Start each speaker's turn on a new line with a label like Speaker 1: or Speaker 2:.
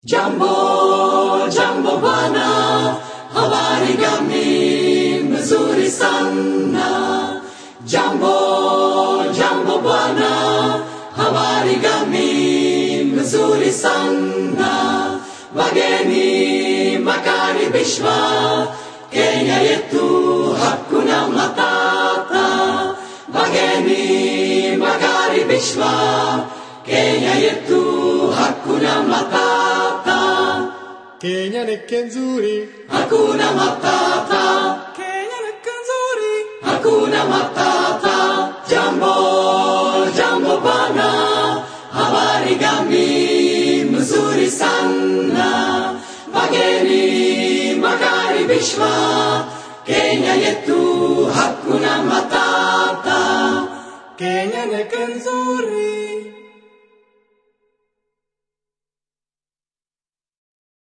Speaker 1: Jambo, jambo bwana, habari gani? Mzuri sana. Jambo, jambo bwana, habari gani? Mzuri sana. Wageni makaribishwa, Kenya yetu hakuna matata. Wageni makaribishwa, Kenya yetu hakuna matata.
Speaker 2: Kenya ni nzuri,
Speaker 1: Hakuna matata,
Speaker 2: Kenya ni nzuri,
Speaker 1: hakuna matata. Jambo, jambo bana, habari gani? Mzuri sana. Wageni makaribishwa, Kenya yetu hakuna matata.
Speaker 2: Kenya ni nzuri.